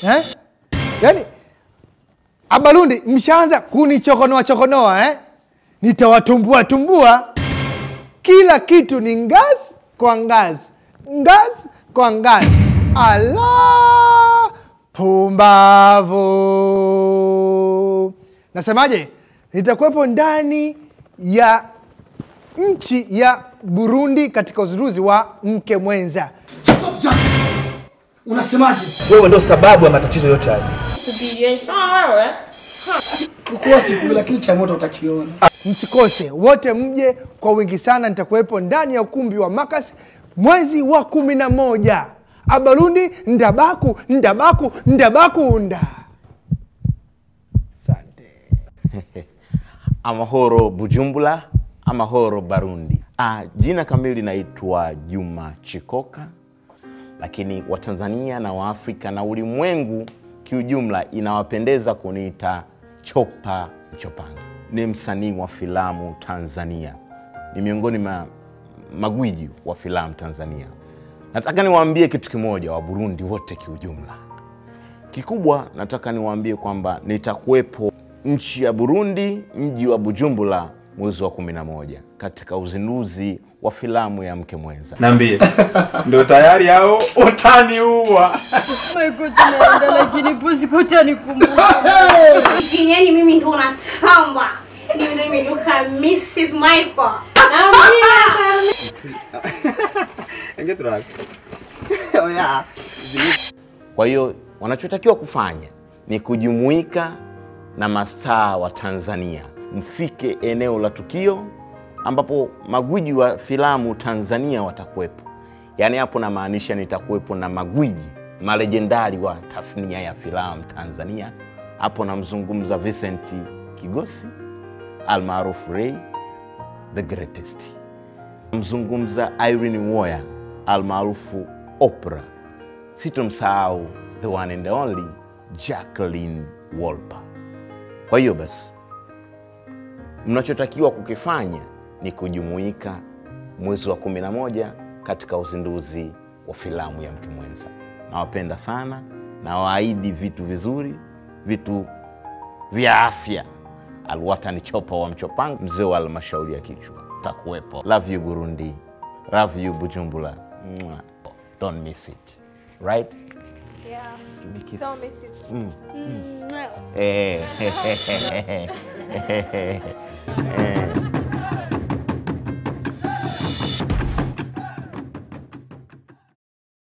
eh? Yaani Abarundi mshaanza kunichokonoa chokonoa eh? Nitawatumbua tumbua. Kila kitu ni ngazi kwa ngazi, ngazi kwa ngazi. Ala, pumbavu! Nasemaje? Nitakuwepo ndani ya nchi ya Burundi katika uzinduzi wa mke mwenza. Stop Jack. Unasemaje? Wewe ndo sababu ya matatizo yote haya. Subiria sawa. Kukuwa siku lakini cha moto utakiona. Msikose wote, mje kwa wingi sana. Nitakuwepo ndani ya ukumbi wa Makasi mwezi wa kumi na moja. Abarundi ndabaku ndabaku ndabakunda. Asante. Amahoro Bujumbura, Amahoro Barundi. Ah, jina kamili naitwa Juma Chikoka, lakini Watanzania na Waafrika na ulimwengu kiujumla inawapendeza kuniita Chopa Mchopanga. Ni msanii wa filamu Tanzania, ni miongoni mwa magwiji wa filamu Tanzania. Nataka niwaambie kitu kimoja, wa Burundi wote kiujumla Kikubwa nataka niwaambie kwamba nitakuwepo nchi ya Burundi, mji wa Bujumbura, mwezi wa 11 katika uzinduzi wa filamu ya Mke Mwenza. Niambie. Ndio tayari hao utaniua. Mwiko tunaenda lakini pusi kutanikumbuka. Kinyeni mimi ndo natamba. Mimi ndo imeduka Mrs. Michael. Kwa hiyo wanachotakiwa kufanya ni kujumuika na mastaa wa Tanzania, mfike eneo la tukio ambapo magwiji wa filamu Tanzania watakuwepo. Yaani hapo namaanisha nitakuwepo na magwiji malejendari wa tasnia ya filamu Tanzania. Hapo namzungumza Vincent Kigosi almaarufu Ray the greatest, namzungumza Irene Uwoya almaarufu Oprah sitomsahau the one and only Jacqueline Wolper. Kwa hiyo basi, mnachotakiwa kukifanya ni kujumuika mwezi wa 11 katika uzinduzi wa filamu ya Mke Mwenza. Nawapenda sana, nawaahidi vitu vizuri, vitu vya afya. Alwatani Chopa wa Mchopanga, mzee wa halmashauri ya kichwa, takuwepo. Love you Burundi, love you Bujumbura. Mwah. Don't miss it. Right? Yeah, Give me a kiss. don't miss it. Mm. Mm. Eh. Eh.